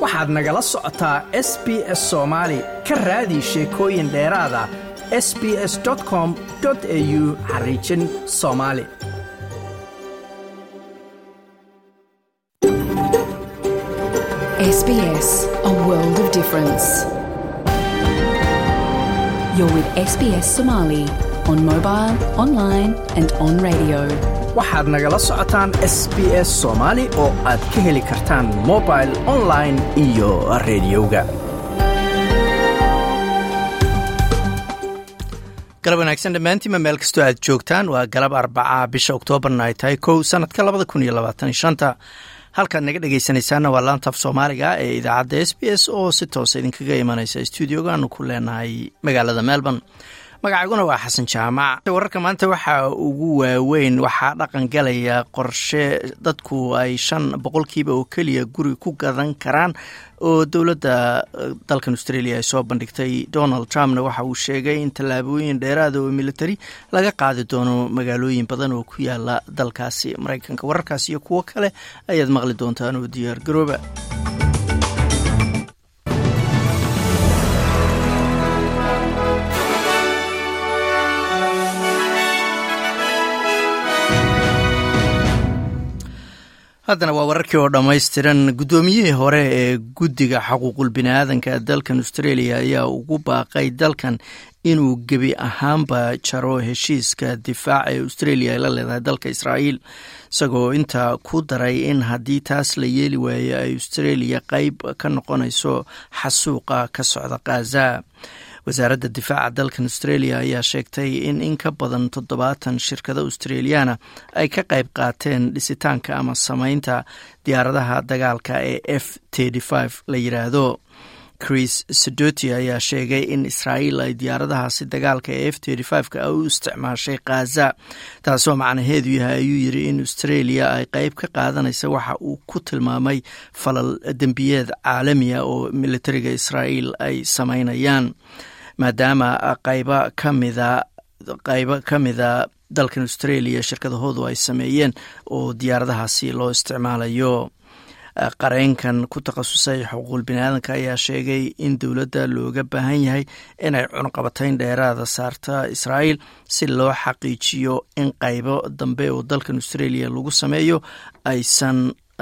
waxaad nagala socotaa s b s soomaali ka raadi sheekooyin dheeraada s b s com au xariijin soomaali SBS, a world of difference. You're with SBS Somali on mobile, online, and on radio. waxaad nagala socotaan s b s soomaali oo aad ka heli kartaan mobil online iyo rediyoga galab wanaagsan dhammaantiinma meel kastoo aad joogtaan waa galab arbaca bisha oktoobarna ay tahay kow sanadka labada kun iyo labaatan shanta halkaad naga dhegaysanaysaana waa laantaaf soomaaliga ee idaacadda s b s oo si toosa idinkaga imanaysa stuudiogaanu ku leenahay magaalada melbourne magacayguna waa xasan jaamac wararka maanta waxaa ugu waaweyn waxaa dhaqan galaya qorshe dadku ay shan boqolkiiba oo keliya guri ku gadan karaan oo dowladda dalkan australia ay soo bandhigtay donald trumpna waxa uu sheegay in tallaabooyin dheeraada oo military laga qaadi doono magaalooyin badan oo ku yaala dalkaasi maraykanka wararkaas iyo kuwo kale ayaad maqli doontaan oo diyaar garooba haddana waa wararkii oo dhammaystiran guddoomiyihii hore ee guddiga xaquuqul biniaadanka dalkan australia ayaa ugu baaqay dalkan inuu gebi ahaanba jaro heshiiska difaaca ee australia ay la leedahay dalka israa'iil isagoo intaa ku daray in haddii taas la yeeli waayo ay australia qeyb ka noqonayso xasuuqa ka socda khaza wasaaradda difaaca dalkan australia ayaa sheegtay in in ka badan toddobaatan shirkado australiana ay ka qayb qaateen dhisitaanka ama samaynta diyaaradaha dagaalka ee f la yiraahdo chris sedoti ayaa sheegay in israa'iil ay diyaaradahaasi dagaalka ee f ka u isticmaashay khaza taasoo macnaheedu yahay ayuu yiri in australia ay qeyb ka qaadanaysa waxa uu ku tilmaamay falal dembiyeed caalamiya oo militariga israa'iil ay samaynayaan maadaama qaybo ka mida qaybo ka mida dalkan australia shirkadahoodu ay sameeyeen oo diyaaradahaasi loo isticmaalayo qareenkan ku takhasusay xuquuqul biniaadanka ayaa sheegay in dowladda looga baahan yahay inay cunqabatayn dheeraada saarta israa'iil si loo xaqiijiyo in qaybo dambe oo dalkan australia lagu sameeyo aysan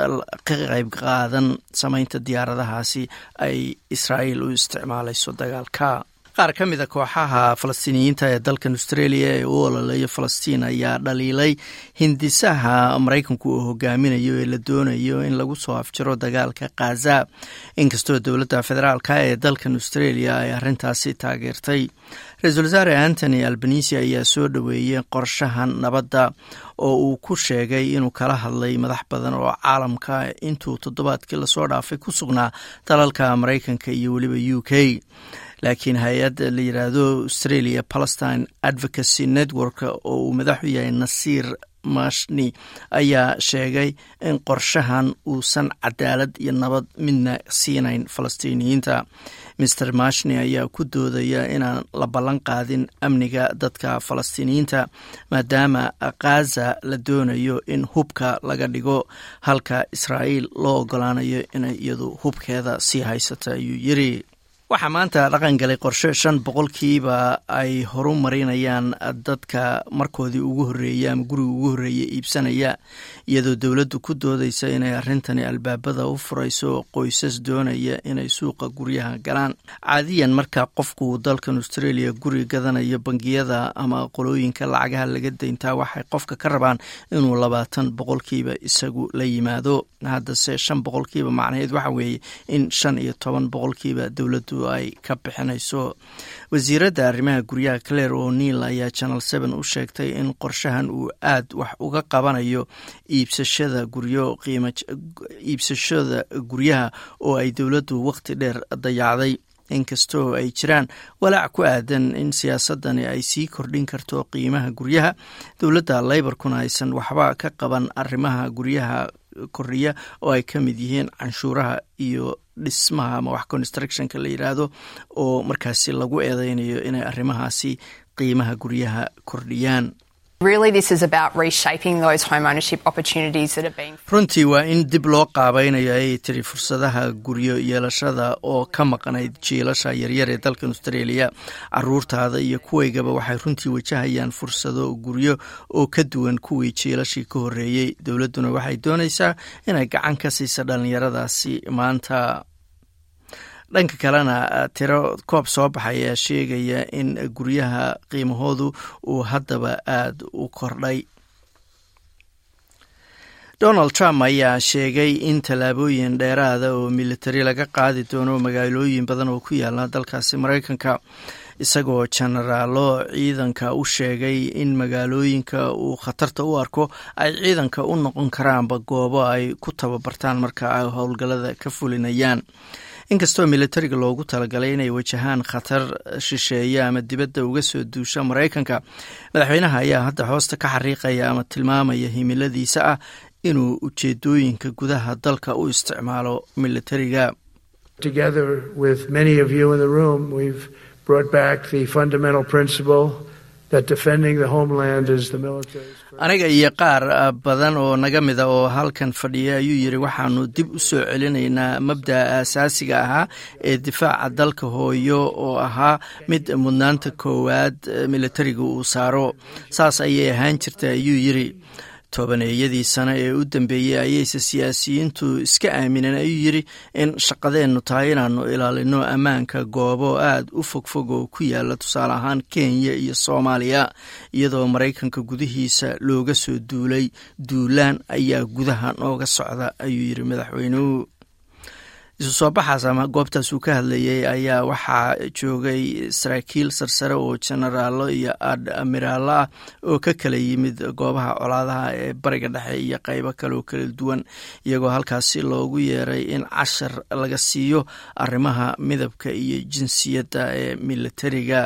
ka qayb qaadan samaynta diyaaradahaasi ay israa'iil u isticmaalayso dagaalka qaar ka mida kooxaha falastiiniyiinta ee dalkan australia ee u ololeeya falastiin ayaa dhaliilay hindisaha maraykanku uu hogaaminayo ee la doonayo in lagu soo afjaro dagaalka khaza inkastoo dowladda federaalka ee dalkan australia ay arrintaasi taageertay ra-iisul wasaare antony albanisi ayaa soo dhoweeyey qorshahan nabadda oo uu ku sheegay inuu kala hadlay madax badan oo caalamka intuu toddobaadkii lasoo dhaafay ku sugnaa dalalka maraykanka iyo weliba u k laakiin hay-ad la yiraahdo australia palestine advocacy network oo uu madaxu yahay nasiir mashni ayaa sheegay in qorshahan uusan cadaalad iyo nabad midna siinayn falastiiniyiinta master mashni ayaa ku doodaya inaan la ballan qaadin amniga dadka falastiiniyiinta maadaama khaza la doonayo in hubka laga dhigo halka israa'iil loo ogolaanayo inay iyadu hubkeeda sii haysata ayuu yiri waxaa maanta dhaqan galay qorshe shan boqolkiiba ay horu marinayaan dadka markoodii ugu horreeyay ama guriga ugu horreeya iibsanaya iyadoo dowladdu ku doodaysa inay arrintani albaabada u furayso qoysas doonaya inay suuqa guryaha galaan caadiyan marka qofku dalkan australia guri gadanayo bangiyada ama qolooyinka lacagaha laga dayntaa waxay qofka ka rabaan inuu labaatan boqolkiiba isagu la yimaado haddase shan boqolkiiba macnaheed waxa weeye in shan iyo toban boqolkiiba dowladdu ay ka bixinayso wasiiradda arrimaha guryaha claire o'neil ayaa channel seven u sheegtay in qorshahan uu aad wax uga qabanayo iibsashada guryo qiima iibsashada guryaha oo ay dowladdu waqti dheer dayacday inkastoo ay jiraan walaac ku aadan in siyaasadani ay sii kordhin karto qiimaha guryaha dowladda leyborkuna aysan waxba ka qaban arrimaha guryaha kordhiya oo ay ka mid yihiin canshuuraha iyo dhismaha ama wax constructionka la yidhaahdo oo markaasi lagu eedeynayo inay arrimahaasi qiimaha guryaha kordhiyaan runtii waa in dib loo qaabaynayo ayay tiri fursadaha guryo yeelashada oo ka maqnayd jiilasha yaryar ee dalkan australia caruurtaada iyo kuwaygaba waxay runtii wajahayaan fursado guryo oo ka duwan kuwii jiilashii ka horeeyey dowladduna waxay doonaysaa inay gacan ka siisa dhallinyaradaasi maanta dhanka kalena tiro koob soo baxay ayaa sheegaya in guryaha qiimahoodu uu haddaba aada u kordhay donald trump ayaa sheegay in tallaabooyin dheeraada oo militari laga qaadi doono magaalooyin badan oo ku yaala dalkaasi maraykanka isagoo jenaraalo ciidanka u sheegay in magaalooyinka uu khatarta u arko ay ciidanka u noqon karaanba goobo ay ku tababartaan marka ay howlgallada ka fulinayaan inkastoo militariga loogu talagalay inay wajahaan khatar shisheeye ama dibadda uga soo duusha maraykanka madaxweynaha ayaa hadda hoosta ka xariiqaya ama tilmaamaya himiladiisa ah inuu ujeedooyinka gudaha dalka u isticmaalo militariga aniga iyo qaar badan oo naga mida oo halkan fadhiya ayuu yidhi waxaanu dib u soo celinaynaa mabda'a asaasiga ahaa ee difaaca dalka hooyo oo ahaa mid mudnaanta koowaad militariga uu saaro saas ayay ahaan jirta ayuu yidhi tobaneeyadii sano ee u dambeeyey ayayse siyaasiyiintu iska aamineen ayuu yidhi in shaqadeennu tahay inaannu ilaalino ammaanka goobo aada u fogfog oo ku yaala tusaale ahaan kenya iyo soomaaliya iyadoo maraykanka gudihiisa looga soo duulay duulaan ayaa gudaha nooga socda ayuu yidhi madaxweynuhu isu soo baxaas ama goobtaas uu ka hadlayay ayaa waxaa joogay saraakiil sarsare oo jenaraalo iyo admiraalo ah oo ka kala yimid goobaha colaadaha ee bariga dhexe iyo qeybo kale oo kala duwan iyagoo halkaasi loogu yeeray in cashar laga siiyo arrimaha midabka iyo jinsiyadda ee militariga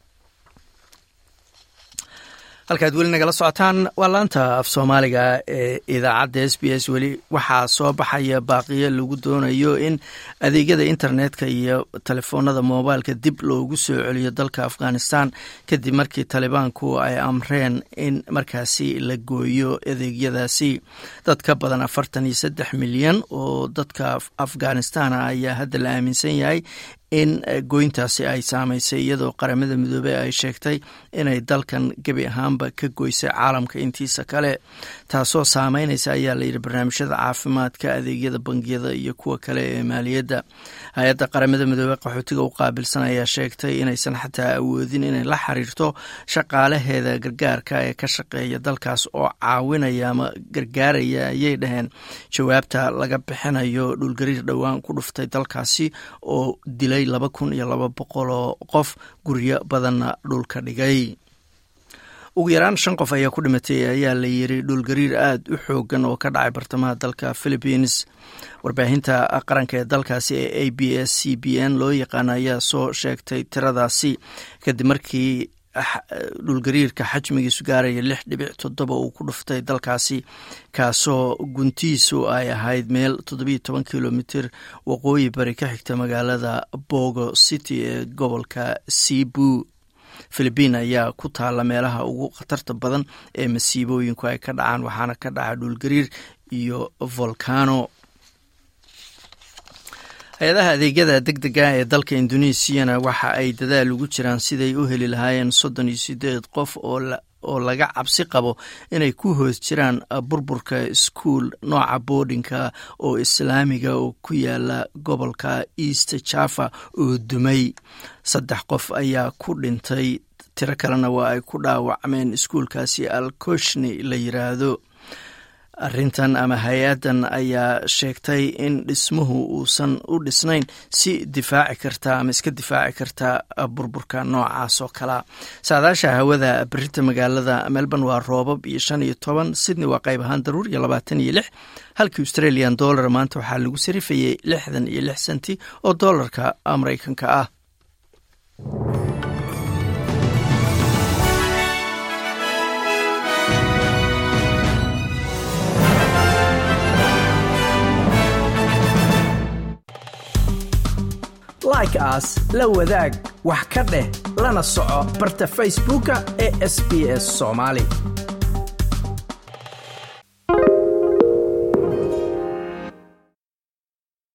halkaad weli nagala socotaan waa laanta af soomaaliga ee idaacadda s b s weli waxaa soo baxaya baaqiyo lagu doonayo in adeegyada internetka iyo telefoonada moobailka dib loogu soo celiyo dalka afghanistan kadib markii talibaanku ay amreen in markaasi la gooyo adeegyadaasi dad ka badan afartan iyo saddex milyan oo dadka afghanistan ayaa hadda la aaminsan yahay in goyntaasi ay saamaysay iyadoo qaramada midoobey ay sheegtay inay dalkan gebi ahaanba ka goysay caalamka intiisa kale taasoo saameynaysa ayaa layidhi barnaamijyada caafimaadka adeegyada bangiyada iyo kuwa kale ee maaliyadda hay-adda qaramada midoobey qaxootiga u qaabilsan ayaa sheegtay inaysan xataa awoodin inay la xiriirto shaqaalaheeda gargaarka ee ka shaqeeya dalkaas oo caawinaya ama gargaaraya ayay dhaheen jawaabta laga bixinayo dhulgariir dhowaan ku dhuftay dalkaasi oo dilay laba kun iyo laba boqol oo qof guryo badanna dhulka dhigay ugu yaraan shan qof ayaa ku dhimatay ayaa la yiri dhulgariir aada u xoogan oo ka dhacay bartamaha dalka philippines warbaahinta qaranka ee dalkaasi ee a b s c b n loo yaqaana ayaa soo sheegtay tiradaasi kadib markii dhulgariirka xajmigiisu gaaraya lix dhibic toddoba uu ku dhuftay dalkaasi kaasoo guntiisu ay ahayd meel toddobiyo toban kilomitir waqooyi bari ka xigta magaalada bogo city ee gobolka sibu philibiin ayaa ku taalla meelaha ugu khatarta badan ee masiibooyinku ay ka dhacaan waxaana ka dhaca dhulgariir iyo volcano hay-adaha adeegyada deg dega ee dalka indonesiana waxa ay dadaal ugu jiraan siday u heli lahaayeen soddon iyo sideed qof oo laga cabsi qabo inay ku hoos jiraan burburka iskuol nooca boardinka oo islaamiga oo ku yaala gobolka east java oo dumay saddex qof ayaa ku dhintay tiro kalena waa ay ku dhaawacmeen iskuolkaasi alkoshni la yiraahdo arrintan ama hay-addan ayaa sheegtay in dhismuhu uusan u dhisnayn si difaaci karta ama iska difaaci karta burburka noocaas oo kalea saadaasha hawada berita magaalada melbourne waa roobab iyo shan iyo toban sydney waa qayb ahaan daruur iyo labaatan iyo lix halkii australian dollar maanta waxaa lagu sarifayay lixdan iyo lix senti oo dollarka maraykanka ah like aas la wadaag wax ka dheh lana soco barta facebooka ee sb s somaali